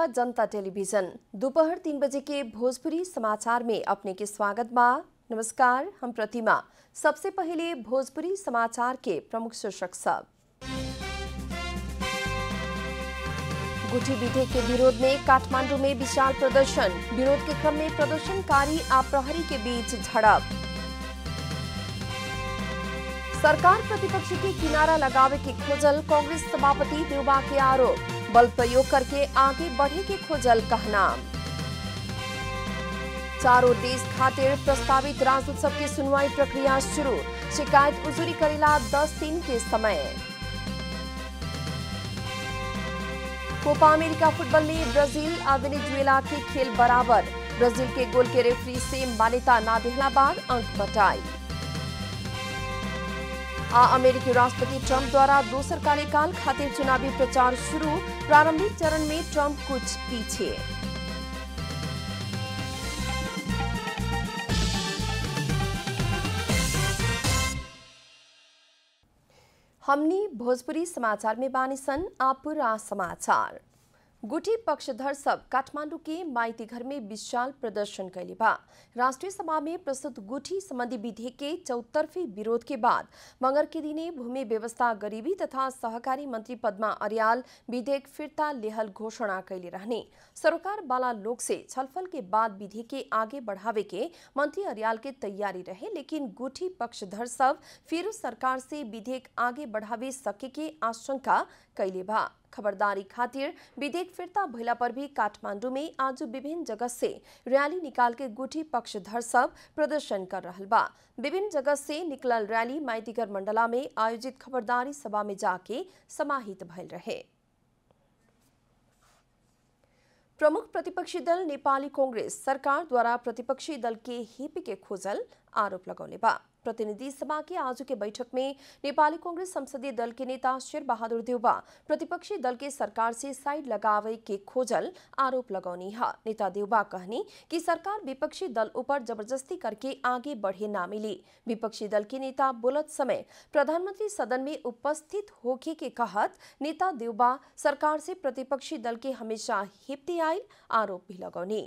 जनता टेलीविजन दोपहर तीन बजे के भोजपुरी समाचार में अपने के स्वागत बा नमस्कार हम प्रतिमा सबसे पहले भोजपुरी समाचार के प्रमुख शीर्षक सब गुठी विधेयक के विरोध में काठमांडू में विशाल प्रदर्शन विरोध के क्रम में प्रदर्शनकारी आ प्रहरी के बीच झड़प सरकार प्रतिपक्ष के किनारा लगावे के खोजल कांग्रेस सभापति देवबा के आरोप बल प्रयोग करके आगे बढ़े के खोजल कहना चारों देश खातिर प्रस्तावित राजोत्सव की सुनवाई प्रक्रिया शुरू शिकायत उजूरी करेला दस दिन के समय कोपा अमेरिका फुटबॉल में ब्राजील और वेनेजुएला के खेल बराबर ब्राजील के गोल के रेफरी से मान्यता ना देहला बाद अंक बटाई आ अमेरिकी राष्ट्रपति ट्रंप द्वारा दोसर कार्यकाल खातिर चुनावी प्रचार शुरू प्रारंभिक चरण में ट्रंप कुछ पीछे हमनी भोजपुरी समाचार में बानी सन आपुरा समाचार गुठी पक्षधर सब काठमांडू के माइती घर में विशाल प्रदर्शन कैले बा राष्ट्रीय सभा में प्रस्तुत गुठी संबंधी विधेयक के चौतरफी विरोध के बाद मंगर के दिने भूमि व्यवस्था गरीबी तथा सहकारी मंत्री पद्मा अरियाल विधेयक फिरता लेहल घोषणा कैले रहने सरकार वाला लोग से छलफल के बाद विधेयक के आगे बढ़ावे के मंत्री अरियाल के तैयारी रहे लेकिन गुठी पक्षधर सब फिर सरकार से विधेयक आगे बढ़ावे सके के आशंका कैले बा खबरदारी खातिर विधेयक फिरता भइला पर भी काठमांडू में आज विभिन्न जगह से रैली निकाल के गुठी पक्षधर सब प्रदर्शन कर रहल बा विभिन्न जगह से निकलल रैली माइतीगर मंडला में आयोजित खबरदारी सभा में जाके समाहित भइल रहे प्रमुख प्रतिपक्षी दल नेपाली कांग्रेस सरकार द्वारा प्रतिपक्षी दल के हिप के खोजल आरोप लगौले बा प्रतिनिधि सभा के आज के बैठक में नेपाली कांग्रेस संसदीय दल के नेता शेर बहादुर देउबा प्रतिपक्षी दल के सरकार से साइड लगावे के खोजल आरोप लगौनी है नेता देउबा कहनी कि सरकार विपक्षी दल ऊपर जबरदस्ती करके आगे बढ़े ना मिली विपक्षी दल के नेता बोलत समय प्रधानमंत्री सदन में उपस्थित होके के कहत नेता देउबा सरकार से प्रतिपक्षी दल के हमेशा हिप्ती आयल आरोप भी लगौनी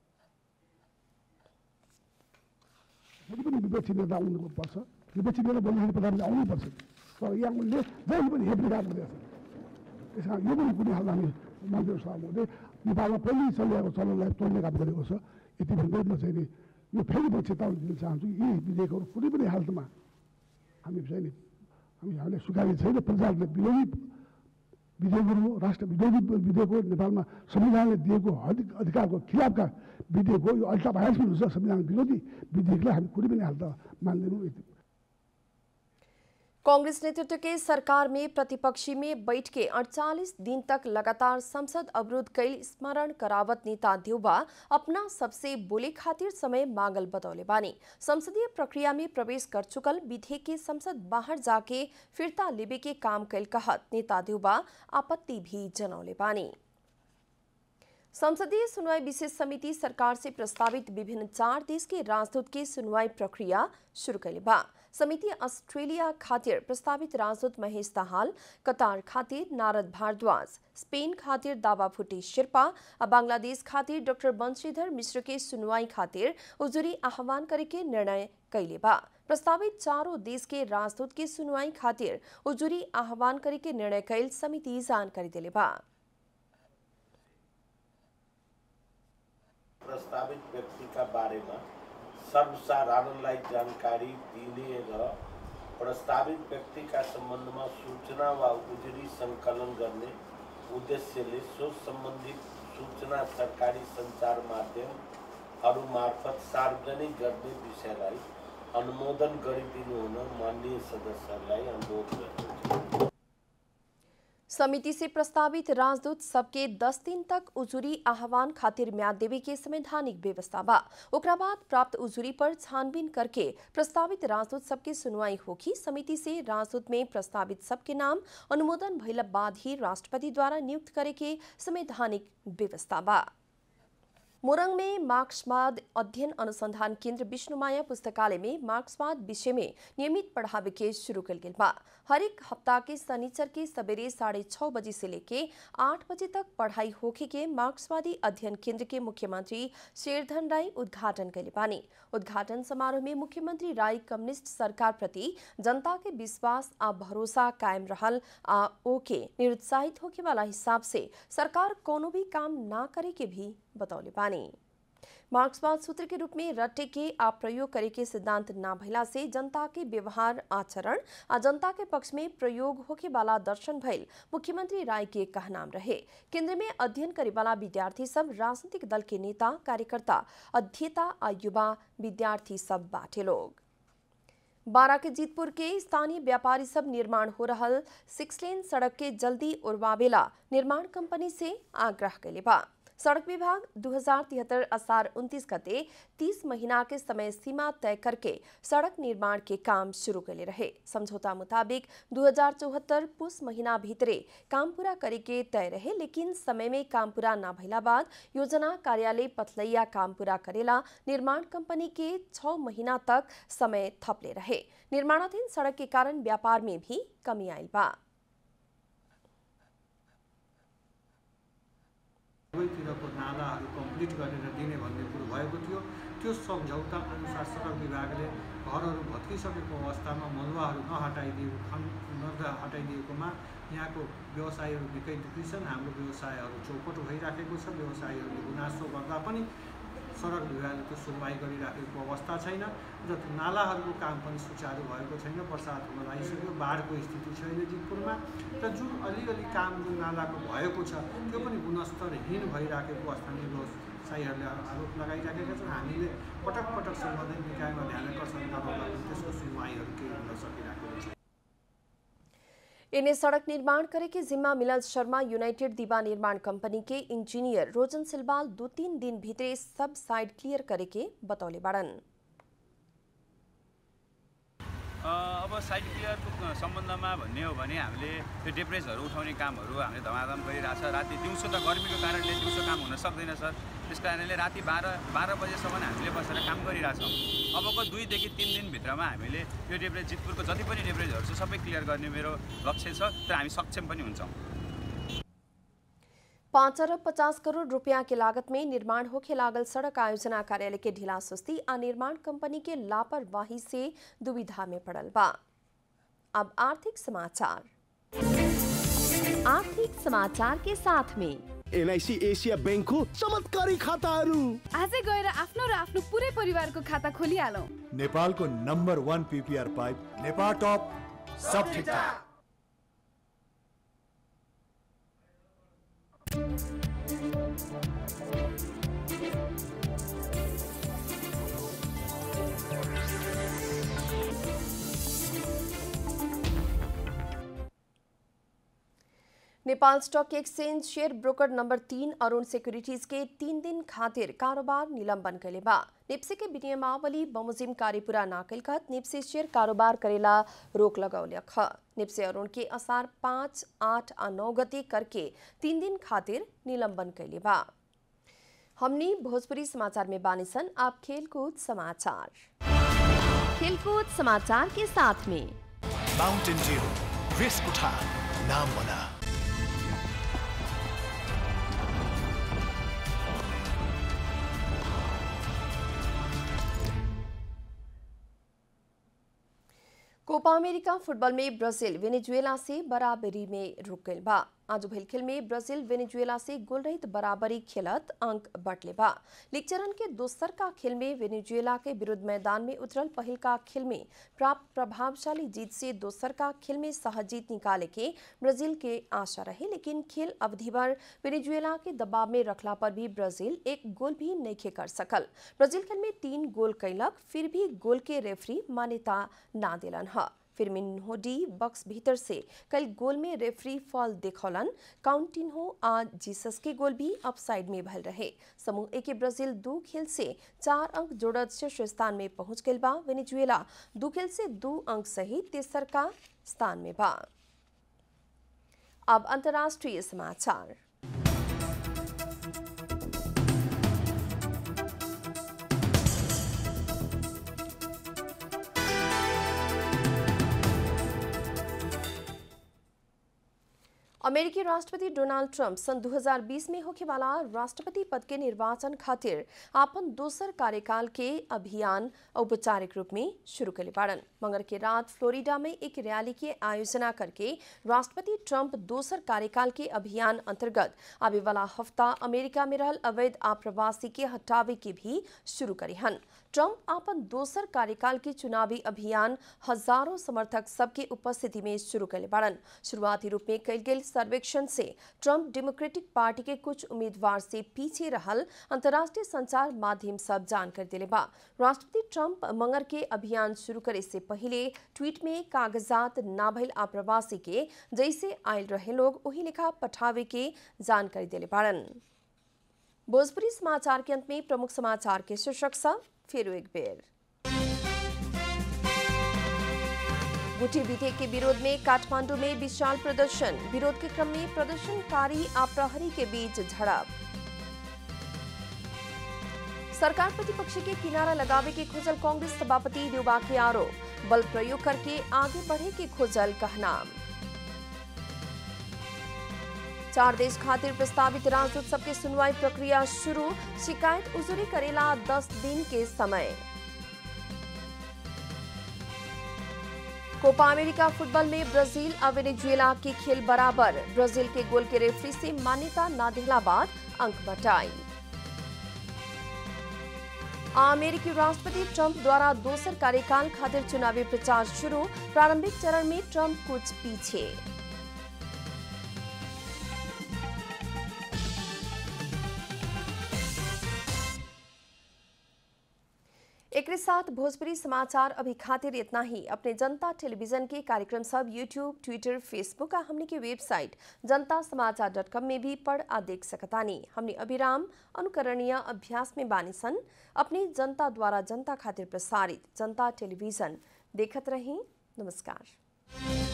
जति पनि विपक्षी नेता आउनु पर्छ विपक्षी नेता बोल्दाखेरि प्रधानमन्त्री आउनुपर्छ तर यहाँले जहिले पनि हेप्ने काम गरिरहेछ त्यस कारण यो पनि कुनै खालको हामी मन्त्री सभामा हुँदै नेपालमा पहिले चलिरहेको चलनलाई तोड्ने काम गरेको छ यति भन्दै म चाहिँ नि यो फेरि म चेतावनी दिन चाहन्छु यी विधेयकहरू कुनै पनि हालतमा हामी चाहिँ नि हामी हामीले स्वीकार्ने छैन प्रजाले विरोधी विधेयकहरू हो राष्ट्र विरोधी विधेयक हो नेपालमा संविधानले दिएको अधि- अधिकारको खिलाफका विधेयक हो यो अल्टा भाइरस पनि हुन्छ संविधान विरोधी विधेयकलाई हामी कुनै पनि हालत मान्दैनौँ यति कांग्रेस नेतृत्व के सरकार में प्रतिपक्षी में बैठ के 48 दिन तक लगातार संसद अवरोध कई स्मरण करावत नेता देउबा अपना सबसे बोले खातिर समय मांगल बतौले बानी संसदीय प्रक्रिया में प्रवेश कर चुकल विधेयक के संसद बाहर जाके फिरता लेबे के काम कैल कहत नेता देउबा आपत्ति भी जनौले बानी संसदीय सुनवाई विशेष समिति सरकार से प्रस्तावित विभिन्न चार देश के राजदूत के सुनवाई प्रक्रिया शुरू कैले बा समिति ऑस्ट्रेलिया खातिर प्रस्तावित राजदूत महेश दाहाल कतार खातिर नारद भारद्वाज स्पेन खातिर दावा फुटी शेर्पा आ बांग्लादेश खातिर डॉक्टर बंशीधर मिश्र के सुनवाई खातिर उजुरी आह्वान करे के निर्णय कैले बा प्रस्तावित चारों देश के राजदूत के सुनवाई खातिर उजुरी आह्वान करे के निर्णय कैल समिति जानकारी दिले बा प्रस्तावित व्यक्तिका बारेमा सर्वसाधारणलाई जानकारी दिने र प्रस्तावित व्यक्तिका सम्बन्धमा सूचना वा उजुरी सङ्कलन गर्ने उद्देश्यले सो सम्बन्धित सूचना सरकारी सञ्चार माध्यमहरू मार्फत सार्वजनिक गर्ने विषयलाई अनुमोदन गरिदिनु हुन माननीय सदस्यहरूलाई अनुरोध गर्दछु समिति से प्रस्तावित राजदूत सबके 10 दिन तक उजुरी आह्वान खातिर म्याद देवे के संवैधानिक व्यवस्था बा ओकरा बाद प्राप्त उजुरी पर छानबीन करके प्रस्तावित राजदूत सबके सुनवाई होगी समिति से राजदूत में प्रस्तावित सबके नाम अनुमोदन भइला बाद ही राष्ट्रपति द्वारा नियुक्त करे के संवैधानिक व्यवस्था बा मोरंग में मार्क्सवाद अध्ययन अनुसंधान केंद्र विष्णुमाया पुस्तकालय में मार्क्सवाद विषय में नियमित पढ़ावे के शुरू कल गेल बा हर एक हफ्ता के शनिचर के सवेरे साढ़े छह बजे से लेके आठ बजे तक पढ़ाई होखे के मार्क्सवादी अध्ययन केंद्र के मुख्यमंत्री शेरधन राय उद्घाटन कैले बानी उद्घाटन समारोह में मुख्यमंत्री राय कम्युनिस्ट सरकार प्रति जनता के विश्वास आ भरोसा कायम रहल आ ओके निरुत्साहित होके वाला हिसाब से सरकार कोनो भी काम ना करे के भी बतौले बानी मार्क्सवाद सूत्र के रूप में रटे के आ प्रयोग करे के सिद्धांत ना भइला से जनता के व्यवहार आचरण आ जनता के पक्ष में प्रयोग होके वाला दर्शन भइल मुख्यमंत्री राय के कहनाम रहे केंद्र में अध्ययन करे वाला विद्यार्थी सब राजनीतिक दल के नेता कार्यकर्ता अध्येता आ युवा विद्यार्थी सब बाटे लोग बारा के जीतपुर के स्थानीय व्यापारी सब निर्माण हो रहल सिक्स लेन सड़क के जल्दी उड़वावेला निर्माण कंपनी से आग्रह कैले बा सड़क विभाग दू हजार तिहत्तर असार उनतीस गते तीस महीना के समय सीमा तय करके सड़क निर्माण के काम शुरू कैले रहे समझौता मुताबिक दू हजार चौहत्तर पुस महीना भीतरे काम पूरा करे के तय रहे लेकिन समय में काम पूरा ना भइला बाद योजना कार्यालय पथलैया काम पूरा करेला निर्माण कंपनी के छह महीना तक समय थपले रहे निर्माणाधीन सड़क के कारण व्यापार में भी कमी आयल बा सबैतिरको नालाहरू कम्प्लिट गरेर दिने भन्ने कुरो भएको थियो त्यो सम्झौता अनुसार सडक विभागले घरहरू भत्किसकेको अवस्थामा मलुवाहरू नहटाइदिएको खन नहटाइदिएकोमा यहाँको व्यवसायीहरू निकै दुःखी छन् हाम्रो व्यवसायहरू चौपट भइराखेको छ व्यवसायीहरूले गुनासो गर्दा पनि सडक विभागले त्यो सुनवाई गरिराखेको अवस्था छैन र त्यो नालाहरूको काम पनि सुचारू भएको छैन बर्सात हुन लागिसक्यो बाढको स्थिति छैन जितपुरमा र जुन अलिअलि काम जुन नालाको भएको छ त्यो पनि गुणस्तरहीन भइराखेको स्थानीय व्यवसायीहरूले आरोप लगाइराखेका छन् हामीले पटक पटक सम्बन्धित निकायमा ध्यान आकर्षण गराउँदा पनि त्यसको सुनवाईहरू केही हुन सकिरहेको छैन इन्हें सड़क निर्माण करे के जिम्मा मिलल शर्मा यूनाइटेड दीवा निर्माण कंपनी के इंजीनियर रोजन सिलवाल दो तीन दिन भीतरे सब साइड क्लियर करे के बतौले बाड़न अब साइड क्लियरको सम्बन्धमा भन्ने हो भने हामीले त्यो डेप्रेजहरू उठाउने कामहरू हामीले धमाधम गरिरहेछ राति दिउँसो त गर्मीको कारणले दिउँसो काम हुन सक्दैन सर त्यस कारणले राति बाह्र बाह्र बजेसम्म हामीले बसेर काम गरिरहेछौँ अबको दुईदेखि तिन दिनभित्रमा हामीले यो डेप्रेज जितपुरको जति पनि डेप्रेजहरू छ सबै क्लियर गर्ने मेरो लक्ष्य छ तर हामी सक्षम पनि हुन्छौँ पाँच अरब पचास करोड़ रुपया की लागत में निर्माण होके लागल सड़क आयोजना कार्यालय के ढिला सुस्ती आ निर्माण कंपनी के लापरवाही से दुविधा में पड़ल बा अब आर्थिक समाचार आर्थिक समाचार के साथ में एनआइसी एसिया ब्याङ्कको चमत्कारी खाताहरू आजै गएर आफ्नो र आफ्नो पुरै परिवारको खाता खोलिहालौँ नेपालको number one PPR pipe Nepal top सब ठिकठाक Nepal stock exchange share broker number तीन अरुण सिक्योरिटीज के तीन दिन खातिर कारोबार निलंबन कैले बा निप्से के विनियमावली बमोजिम कार्य पूरा ना कैल खत निप्से शेयर कारोबार करेला रोक लगौले ख निप्से अरुण के असार पाँच आठ आ नौ गते करके तीन दिन खातिर निलंबन कैले बा हमनी भोजपुरी समाचार में बानिसन आप खेलकूद समाचार खेलकूद समाचार के साथ में माउन्टेन ड्यू रिस्क उठा नाम बना कोपा अमेरिका फुटबॉल में ब्राजील वेनेजुएला से बराबरी में रुक गइल बा आज भइल खेल में ब्राजील वेनेजुएला से गोल रहित बराबरी खेलत अंक बटले बा लीग चरण के दोसर का खेल में वेनेजुएला के विरुद्ध मैदान में उतरल पहिल का खेल में प्राप्त प्रभावशाली जीत से दोसर का खेल में सहज जीत निकाले के ब्राजील के आशा रहे लेकिन खेल अवधि भर वेनेजुएला के दबाव में रखला पर भी ब्राजील एक गोल भी नहीं कर सकल ब्राजील खेल में तीन गोल कैलक फिर भी गोल के रेफरी मान्यता ना दिलन ह फिरमिन्हो डी बक्स भीतर से कल गोल में रेफरी फॉल देखौलन काउंटिन्हो आ जीसस के गोल भी अपसाइड में भल रहे समूह ए के ब्राजील दो खेल से चार अंक जोड़त शीर्ष स्थान में पहुंच गई बा वेनेजुएला दो खेल से दो अंक सहित तेसर का स्थान में बा अब अंतर्राष्ट्रीय समाचार अमेरिकी राष्ट्रपति डोनाल्ड ट्रंप सन 2020 में होने वाला राष्ट्रपति पद के निर्वाचन खातिर आपन दोसर कार्यकाल के अभियान औपचारिक रूप में शुरू करे बाड़न मंगर के रात फ्लोरिडा में एक रैली के आयोजना करके राष्ट्रपति ट्रंप दोसर कार्यकाल के अभियान अंतर्गत आवे वाला हफ्ता अमेरिका में रहल अवैध आप्रवासी के हटावे के भी शुरू करे हन ट्रंप आपन दोसर कार्यकाल के चुनावी अभियान हजारों समर्थक सबके उपस्थिति में शुरू करे बाड़न शुरुआती रूप में कल गेल सर्वेक्षण से ट्रंप डेमोक्रेटिक पार्टी के कुछ उम्मीदवार से पीछे रहल अंतर्राष्ट्रीय संचार माध्यम सब जानकारी दिले बा राष्ट्रपति ट्रंप मंगर के अभियान शुरू करे से पहले ट्वीट में कागजात ना भइल आप्रवासी के जैसे आयल रहे लोग वही लिखा पठावे के जानकारी दिले बाड़न भोजपुरी समाचार के अंत में प्रमुख समाचार के शीर्षक सब फिर एक बेर गुटी विधेयक के विरोध में काठमांडू में विशाल प्रदर्शन विरोध के क्रम में प्रदर्शनकारी आ प्रहरी के बीच झड़प सरकार प्रतिपक्ष के किनारा लगावे के खोजल कांग्रेस सभापति युवा के आरोप बल प्रयोग करके आगे बढ़े के खोजल कहनाम चार देश खातिर प्रस्तावित राजदूत सबके सुनवाई प्रक्रिया शुरू शिकायत उजरी करेला दस दिन के समय कोपा अमेरिका फुटबॉल में ब्राजील और वेनेजुएला के खेल बराबर ब्राजील के गोल के रेफरी से मान्यता न दिला बाद अंक बटाई अमेरिकी राष्ट्रपति ट्रंप द्वारा दोसर कार्यकाल खातिर चुनावी प्रचार शुरू प्रारंभिक चरण में ट्रंप कुछ पीछे एक साथ भोजपुरी समाचार अभी खातिर इतना ही अपने जनता टेलीविजन के कार्यक्रम सब यूट्यूब ट्विटर फेसबुक और हमने की वेबसाइट जनता समाचार डॉट कॉम में भी पढ़ आ देख सकतानी हमने अभिराम अनुकरणीय अभ्यास में बानी सन अपनी जनता द्वारा जनता खातिर प्रसारित जनता टेलीविजन देखत रही नमस्कार